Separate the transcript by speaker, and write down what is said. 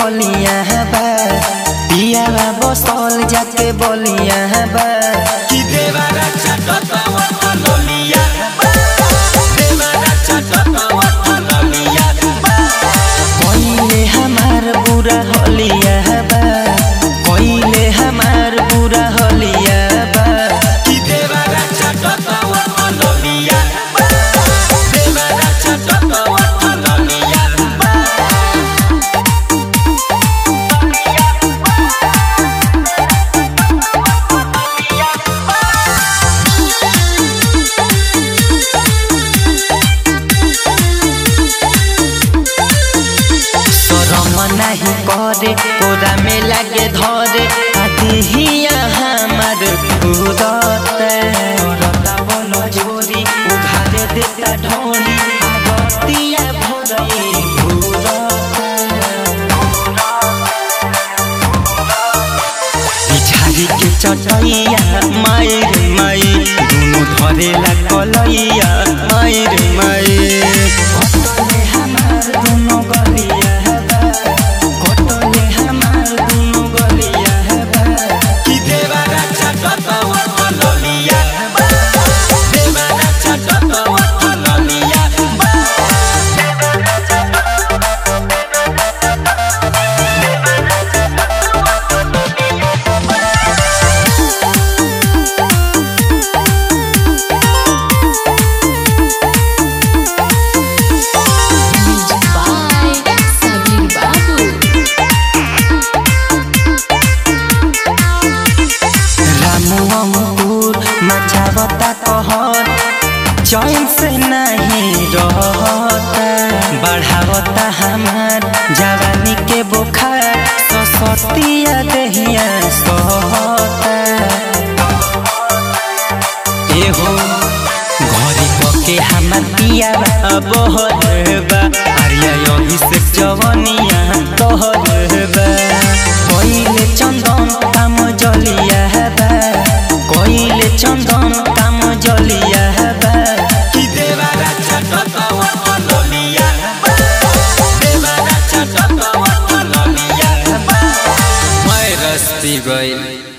Speaker 1: बलिया बा पिया बसल जाके बलिया बा
Speaker 2: कि देवारा चटतवा फलोलिया देवारा चटतवा फलोलिया
Speaker 1: कोइले हमार बुरा होलिया बा कोइले हमार बुरा होलिया बा
Speaker 2: कि देवारा चटतवा फलोलिया देवारा चटतवा फलोलिया
Speaker 1: शरम नाही करे कोरा में लागे धरे आदिहिया हमार खुदते रता बन जोरी उघारे देता ढोली आगतिया भरई पिछाड़ी के चटैया मायर माई दुनु धरेला कलैया मायर माई कटले हमार दुनु गलिया बा कटले हमार दुनु गलिया बा
Speaker 2: कि देवारा चटतवा फलोलिया देवारा चटतवा फलोलिया
Speaker 3: by Sabir Babu.
Speaker 1: रामू अंकुर मचावता कहर चैन से नहीं रहता बढ़ावता हमार जवानी के बुखार ससतिया दहिया सहता एहो घरे पके हमार पिया बहरबा अरिया यही से जवनिया तोहरबा कइले चंदन काम जलिया बा कइले चंदन काम जलिया बा
Speaker 2: कि देवारा चटतवा फलोलिया देवारा चटतवा फलोलिया मैं रस्ती गइल